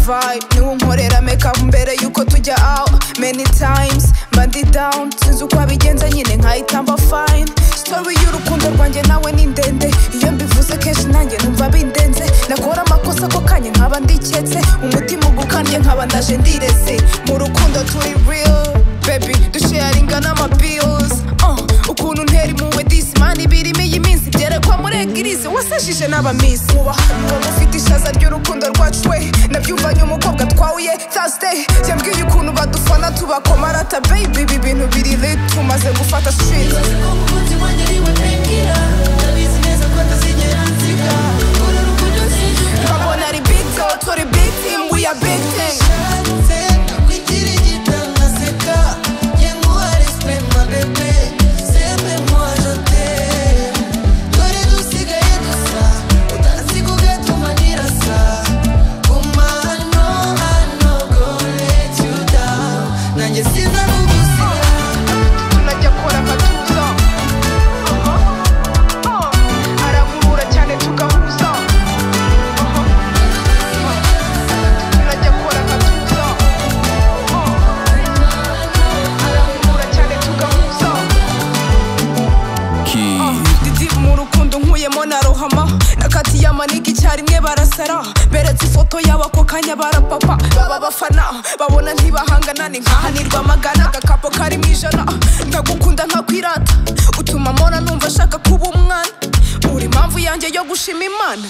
vibe niwe unkorera make up mbere yuko tujya out many times mba ndi down sinzi uko abigenza nyine nkayitamba fine story y'urukundo rwanjye nawe ni ndende iyo mbivuze kenshi nanjye numva bindenze nakora amakosa ko kanya nkaba ndiketse umutima ugukanye nkaba ndaje ndireze mu rukundo turi real baby dusharinga n'ama bills uh, ukuntu ntera impuhwe disi mani birimo iyi minsi byerekwa muri egirize wasashije n'abamisi uba ufite ishaza ry'urukundo rwacu we nabyumvanye umukobwa twawuye thursday yambwiye ukuntu badufana tubakomarata baby ibi bintu biri lit tumaze gufata street Ibaze ko umukunzi wanjye ariwe mpengera Ndabizi neza ko atazigera nsiga Uru rukundo nsijuka nkabona ari big deal turi big team we are big thing Shanze nakwigira igitabo nkaseka Njye nguha respect ma bebe Seme moi je t'aime Dore dusigaye dusa Utazi kugatuma nirasa Guma hano hano Gonna let you down Nanjye sinza kugusiga tunajya kora agatuza aramuhura cyane tugahuza tunajya kora agatuza aramuhura cyane tugahuza didibu mu rukundo nkuyemo na rohama nakatiye amanigi icyarimwe barasara beretse ifoto y'abako kanya barapapa baba bafana babona ntibahangana ni nkahanirwa amagana agakapo kari mu ijana nkagukunda nkakwirata utuma mpora numva ashaka kuba umwana uri impamvu yanjye yo gushima imana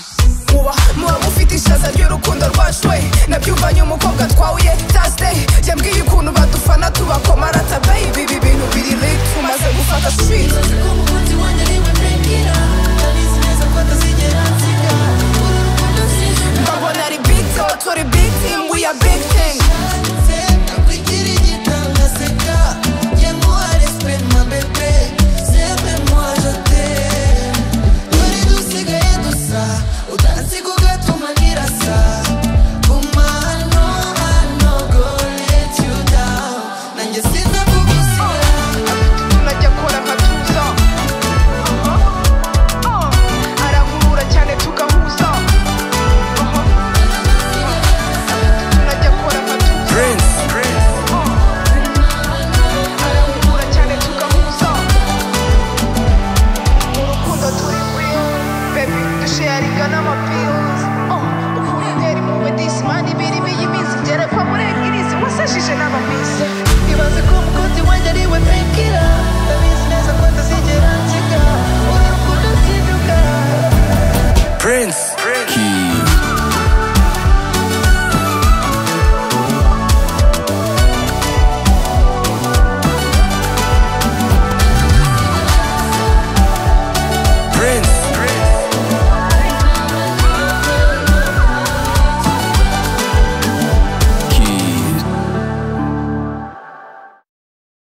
muba muba mufite ishaza ry'urukundo rwacu we nabyumvanye umukobwa twawuye tasite yambwiye ukuntu badufana tubakomarata bayibi ibi bintu biri rege tumaze gufata switi Ibaze ko umukunzi wanjye ariwe mpengera Ndabizi neza ko atazigera nsiga Uru rukundo nsijuka Babona ari big deal, turi big team, we are big thing